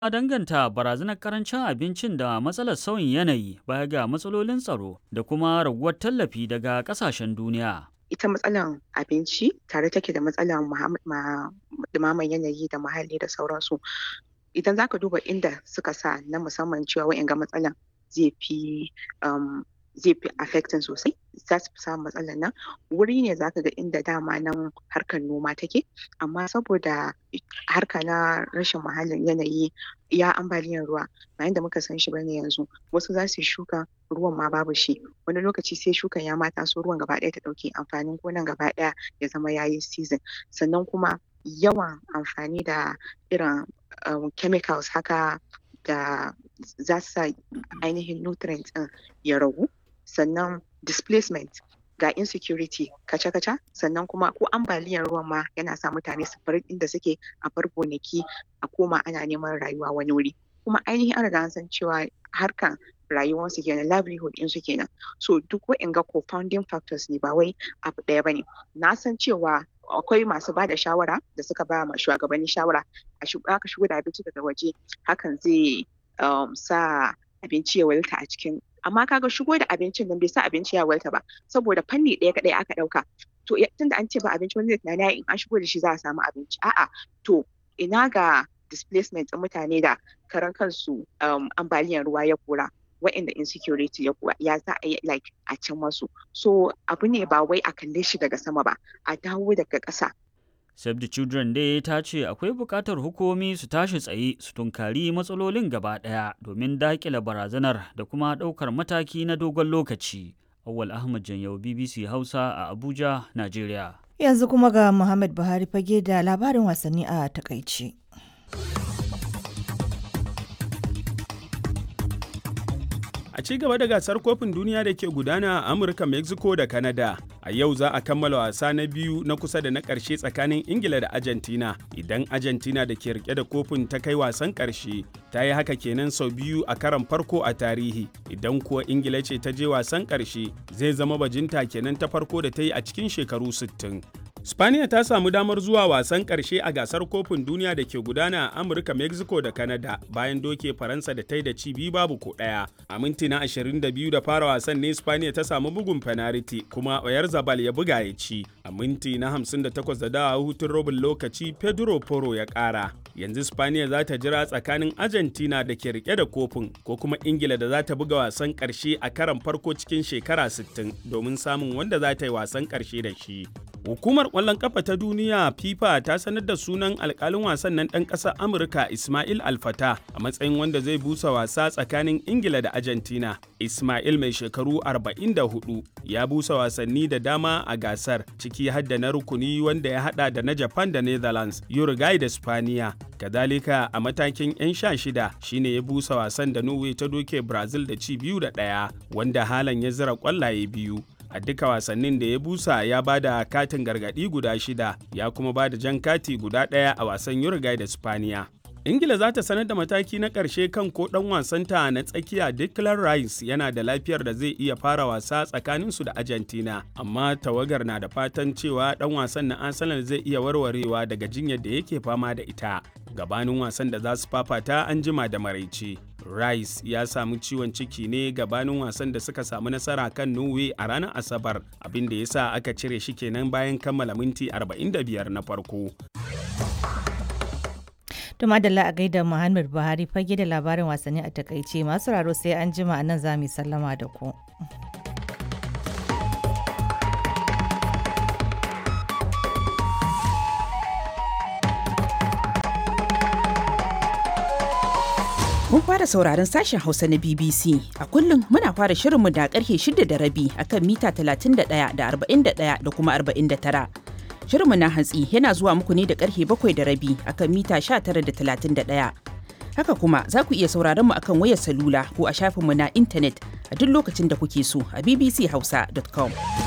A danganta barazanar karancin abincin da matsalar sauyin yanayi baya ga matsalolin tsaro da kuma raguwar tallafi daga kasashen duniya. ita matsalan abinci tare take da matsalan ɗumaman yanayi da muhalli da sauransu idan zaka duba inda suka sa na musamman cewa wa'inga matsalan zai fi um, zai fi affecting sosai za su fi samun matsalan nan wuri ne zaka ga inda dama nan harkar noma take amma saboda harka na rashin muhallin yanayi ya ambaliyar ruwa ba yanda muka san shi bane yanzu wasu za su yi shuka ruwan ma babu shi wani lokaci sai shukan ya ma taso ruwan gaba ɗaya ta ɗauke amfanin gonan gaba ɗaya ya zama yayi season sannan kuma yawan amfani da irin um, chemicals haka da za su sa ainihin nutrients ɗin ya ragu sannan displacement ga insecurity kaca-kaca sannan kuma ko ambaliyar ruwan ma yana sa mutane su bar inda suke a bar gonaki a koma ana neman rayuwa wani wuri kuma ainihin an riga an san cewa harkan rayuwarsu kenan livelihood ɗinsu kenan so duk wa'inga co-founding factors ne ba wai abu ɗaya bane na san cewa akwai masu ba da shawara da suka ba ma shugabanni shawara a aka shigo da abinci daga waje hakan zai um, sa abinci ya walta a cikin amma kaga shigo da abincin nan bai sa abinci ya walta ba saboda fanni ɗaya kaɗai aka ɗauka to tunda an ce ba abinci wani zai tunani in an shigo da shi za a samu abinci a'a to ina ga displacement ɗin mutane da karan kansu um, ambaliyar ruwa ya kora waɗanda insecurity ya kuwa ya za a yi like a can masu so abu ne ba wai a kalle shi daga sama ba a dawo daga ƙasa Save the Children dai ta ce akwai buƙatar hukumomi su tashi tsaye su tunkari matsalolin gaba ɗaya domin daƙile barazanar da kuma ɗaukar mataki na dogon lokaci. Awal Ahmad Janyau BBC Hausa a Abuja, Najeriya. Yanzu kuma ga Muhammad Buhari fage da labarin wasanni a takaice. A ci gaba da gasar kofin duniya da ke gudana a Amurka, Mexico da Canada. A yau za a kammala wasa na biyu na kusa da na ƙarshe tsakanin Ingila da Argentina. Idan Argentina da ke rike da kofin ta kai wasan ƙarshe, ta yi haka kenan sau biyu a karan farko a tarihi. Idan kuwa Ingila ce ta je wasan ƙarshe, zai zama bajinta kenan ta farko da ta yi a cikin shekaru 60. Spaniya ta samu damar zuwa wasan ƙarshe a gasar kofin duniya da ke gudana a Amurka, Mexico da Canada bayan doke Faransa da ta yi da ci biyu babu ko ɗaya. A minti na 22 da fara wasan ne Spaniya ta samu bugun penalty kuma Oyar Zabal ya buga ya ci. A minti na 58 da dawa hutun robin lokaci Pedro Poro ya ƙara. Yanzu Spaniya za ta jira tsakanin Argentina da ke rike da kofin ko kuma Ingila da za ta buga wasan ƙarshe a karan farko cikin shekara 60 domin samun wanda za ta yi wasan ƙarshe da shi. Hukumar ƙwallon ƙafa ta duniya FIFA ta sanar da sunan alƙalin wasan nan ɗan ƙasar Amurka Ismail Alfata a matsayin wanda zai busa wasa tsakanin Ingila da Argentina. Ismail mai shekaru 44 ya busa wasanni da dama a gasar ciki har da na rukuni wanda ya hada da na Japan da Netherlands, Uruguay da Spaniya. Kadalika a matakin 'yan sha shida shine ya busa wasan da Norway ta doke Brazil da ci biyu da ɗaya wanda halan ya zira ƙwallaye biyu. a duka wasannin da ya busa ya ba da katin gargadi guda shida ya kuma ba da jan kati guda ɗaya a wasan Uruguay da Spaniya. Ingila za ta sanar da mataki na ƙarshe kan ko ɗan wasanta na tsakiya Declan Rice yana da lafiyar da zai iya fara wasa tsakaninsu da Argentina, amma tawagar na da fatan cewa ɗan wasan na Arsenal zai iya warwarewa daga jinyar da yake fama da ita. Gabanin wasan da za su fafata an jima da maraice. Rice ya samu ciwon ciki ne gabanin wasan da suka samu nasara kan Norway a ranar Asabar, abin da ya sa aka cire shi kenan bayan kammala minti 45 na farko. To madalla a gaida Muhammad Buhari fage da labarin wasanni a takaice masu raro sai an jima a nan za mu sallama da ku. Mun fara sauraron sashen Hausa na BBC. A kullum muna fara shirinmu da karfe shida da rabi akan mita 31 da 41 da kuma 49. Shirinmu na hantsi yana zuwa muku ne da karfe bakwai da rabi akan mita 19 da 31. Haka kuma za ku iya sauraron mu akan wayar salula ko a shafinmu na intanet a duk lokacin da kuke so a bbchausa.com.